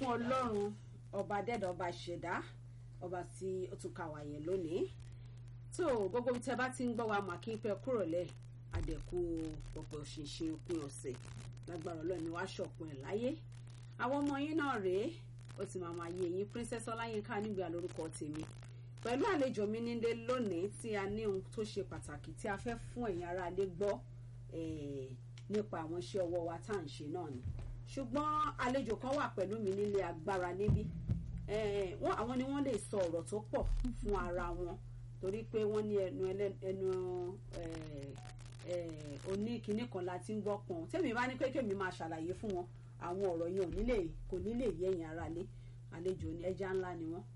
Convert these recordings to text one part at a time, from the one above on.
ọlọ́run ọba dẹ́dọ̀ ọba ṣẹ̀dá ọba tí ó tún kà wáyé lónìí tó gbogbo tí ẹ bá ti ń gbọ́ wa mà kí n pẹ́ kúrò lẹ̀ àdẹ̀kù pọ̀pọ̀ òṣìṣẹ́ òpin ọ̀sẹ̀ lágbára ọlọ́run ni wàá ṣọ̀pọ̀ ẹ̀ láyé àwọn ọmọ yín náà rèé ó ti máa máa yé yín princess ọláyínká nígbà lórúkọ tèmi pẹ̀lú àlejò mi nílé lónìí tí a ní ohun tó ṣe pàtàkì tí a fẹ́ fún ẹ̀yin aráalé gbọ́ nípa àwọn iṣẹ́ ọwọ́ wa tá à ń ṣe náà ni ṣùgbọ́n àlejò kan wà pẹ̀lú mi nílé agbára níbí wọ́n àwọn ni wọ́n lè sọ ọ̀rọ̀ tó pọ̀ fún ara wọn torí pé wọ́n ní ẹnu ẹnu oníkinní kan la ti ń gbọ́ pọ̀n tẹ́mi bá ní pé kémi máa ṣàlàyé fún wọn àwọn ọ̀rọ̀ yẹn ò nílè kò nílè yé ẹ̀yin aráalé àlejò ní ẹja ńlá ni wọ́n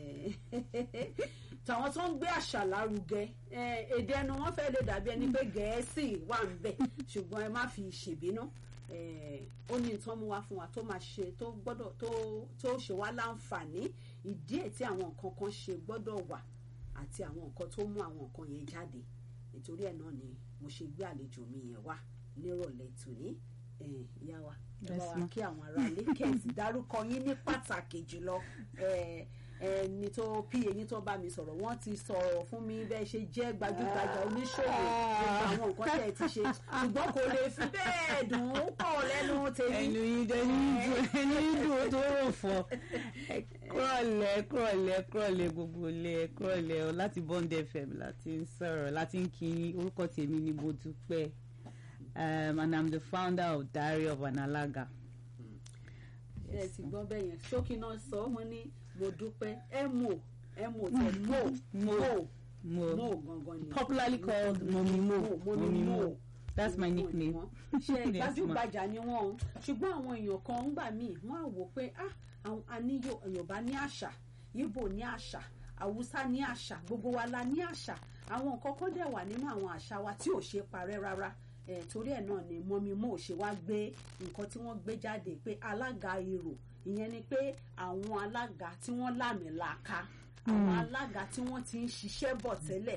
tàwọn tó ń gbé àṣà lárugẹ èdè ẹnu wọn fẹ́ lè dàbí ẹni pé gẹ̀ẹ́sì wà ń bẹ̀ ṣùgbọ́n ẹ má fi ṣèbínú ó ní nǹkan mú wá fún wa tó máa ṣe tó gbọ́dọ̀ tó ṣe wá láǹfààní ìdí ẹ̀ tí àwọn nǹkan kan ṣe gbọ́dọ̀ wà àti àwọn nǹkan tó mú àwọn nǹkan yẹn jáde nítorí ẹ̀ náà ni mo ṣe gbé àlejò mi yẹn wá nírọ̀lẹ́ tòní ìyá wa ẹ bá wa kí àwọn aráalé kẹ́sì dárúkọ yín ní pàtàkì jùlọ ẹni tó pí eyín tó bá mi sọ̀rọ̀ wọ́n ti sọ̀rọ̀ fún mi bẹ́ẹ̀ ṣe jẹ́ gbajúgbajà oníṣòwò gbogbo àwọn nǹkan tẹ̀ ti ṣe ṣùgbọ́n kò lè fi bẹ́ẹ̀ dùn ún pọ̀ lẹ́nu tèmi. ẹnu yìí dẹni dùn ẹnu yìí dùn tó rò fọ kúrọ̀lẹ́ kúrọ̀lẹ́ kúrọ̀lẹ́ gbogbo ilé kúrọ̀lẹ́ láti Bond FM láti ń sọ̀rọ̀ láti ń kí orúkọ tèmi ní Modúpẹ́ um, and I'm the founder of Diary of an Alaga. ẹ ti gbọ́ bẹ́ẹ̀ yẹn ṣókí náà sọ wọ́n ní mo dúpẹ́ ẹ mò ẹ mò tẹ mo mo Mo, mo gangan ni popularly called Momi Mo. Momi Mo. That's my Mo ni nickname. wọ́n. ṣe Yes, ma. gbajúgbajà ni wọ́n o ṣùgbọ́n àwọn èèyàn kan ń gbà míì wọ́n á wò pé ah àwọn àníyàn Yorùbá ní àṣà Ìgbò ní àṣà Haúsá ní àṣà gbogbo wa la ní àṣà àwọn nǹkan kan dẹ̀ wà nínú àwọn àṣà wa tí ò ṣe parẹ́ rárá ẹ̀ torí ẹ̀ náà ni Mọ́mí Mo ṣe wá gbé nǹkan tí wọ́n gbé jáde pé alága èrò ìyẹn ni pé àwọn alága tí wọ́n lámìlaka àwọn alága tí wọ́n ti ń ṣiṣẹ́ bọ̀ tẹ́lẹ̀